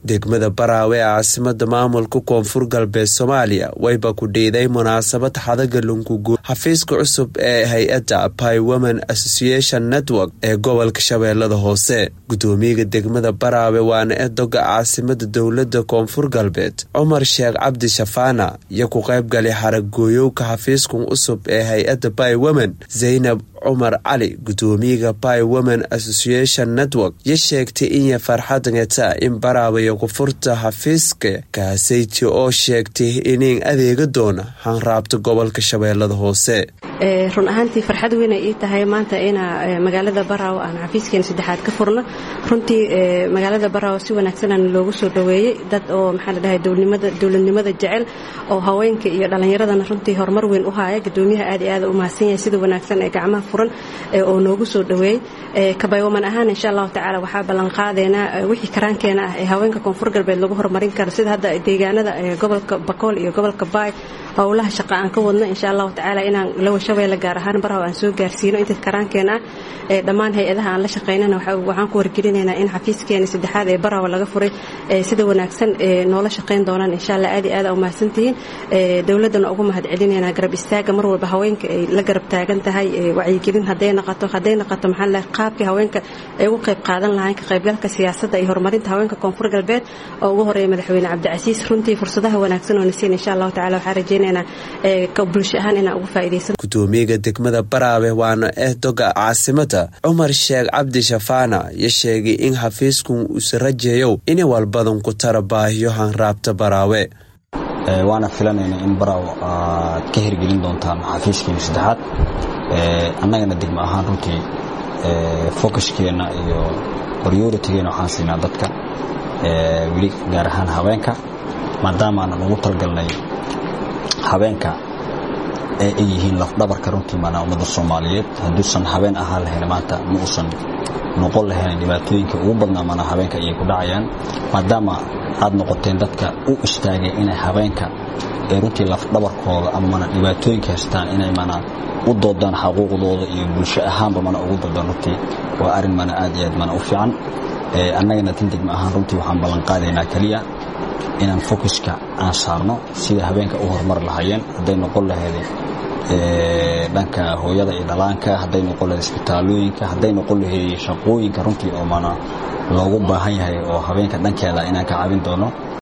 degmada baraawe ee caasimada maamulka koonfur galbeed soomaaliya wayba ku dhiiday munaasabad xadaga lunkuguud xafiiska cusub ee hay-adda pi women association network ee gobolka shabeellada hoose gudoomiyaga degmada baraawe waana edoga caasimada dowlada koonfur galbeed cumar sheekh cabdi shafaana iyo ku qaybgalay xaragooyowka xafiiskan cusub ee hay-adda pi women zaynab cumar cali gudoomiyaga pi women association network yo sheegtay inya farxadngata in baraawe kufurta xafiiska kaasayti oo sheegtay inin adeega doona hanraabta gobolka shabeellada hoose run ahaantii farxad weynay ii tahay maanta ina magaalada baraawo aan xafiiskeena saddexaad ka furno runtii magaalada baraawo si wanaagsanaan loogu soo dhoweeyey dad oo maxaa la dhahay dowladnimada jecel oo haweenka iyo dhallinyaradana runtii horumar weyn u haaya gudoomiyaha aad iyo aad u mahadsan yahay sida wanaagsan ee gacmaha furan oo noogu soo dhoweeyey kabaywaman ahaan insha allahu tacaala waxaa ballanqaadeynaa wixii karaankeena ah ee haweenka koonfur galbeed lagu horumarin karo sida hadda deegaanada gobolka bakool iyo gobolka baay howlaha shaqa aan ka wadno insha allahu tacaala inaan lawa shabeelle gaar ahaan baraw aan soo gaarsiino inta karaankeena ah dhammaan hay-adaha aan la shaqaynana waxaan ku wargelinaynaa in xafiiskeena saddexaad ee barawa laga furay sida wanaagsan noola shaqayn doonaan insha allah aad iyo aad u mahadsantihiin dowladdana ugu mahad celinaynaa garab istaaga mar walba haweenka ay la garab taagan tahay wacyigelin hadday noqoto hadday noqoto maxaa la qaabkii haweenka ay ugu qayb qaadan lahayn ka qaybgalka siyaasadda iyo horumarinta haweenka koonfur galbeed oo ugu horeeya madaxweyne cabdicasiis runtii fursadaha wanaagsan oo nasiin insha allahu tacala waxaan rajeynaa bulsho ahaan inaan ugu faa'idaysan gudoomiyaga degmada baraawe waana ehdoga caasimada cumar sheekh cabdi shafaana iyo sheegay in xafiiskun uuse rajeeyow inay walbadan ku tara baahiyo hanraabta baraawe waana filanayna in baraaw aad ka hirgelin doontaan xafiiskiina saddexaad annagana degmo ahaan runtii focuskeenna iyo prioritigeena waxaan siinaa dadka weli gaar ahaan haweenka maadaamaanan ugu talgalnay habeenka ee ay yihiin lafdhabarka runtii maanaa ummadda soomaaliyeed hadduusan habeen ahaan lahayn maanta ma uusan noqon lahayn dhibaatooyinka ugu badnaa maanaa habeenka ayay ku dhacayaan maadaama aad noqoteen dadka u istaagay inay habeenka ee runtii lafdhabarkooda ama mana dhibaatooyinka haystaan inay mana u doodaan xaquuqdooda iyo bulsho ahaanba mana ugu doodaan runtii waa arrin mana aad iyo aad mana u fiican annagana tan degma ahaan runtii waxaan ballanqaadaynaa keliya inaan focuska aan saarno sida habeenka u horumar lahaayeen hadday noqon lahayd dhanka hooyada iyo dhalaanka hadday noqon lahayd isbitaalooyinka hadday noqon lahayd shaqooyinka runtii oo mana loogu baahan yahay oo habeenka dhankeeda inaan ka caabin doono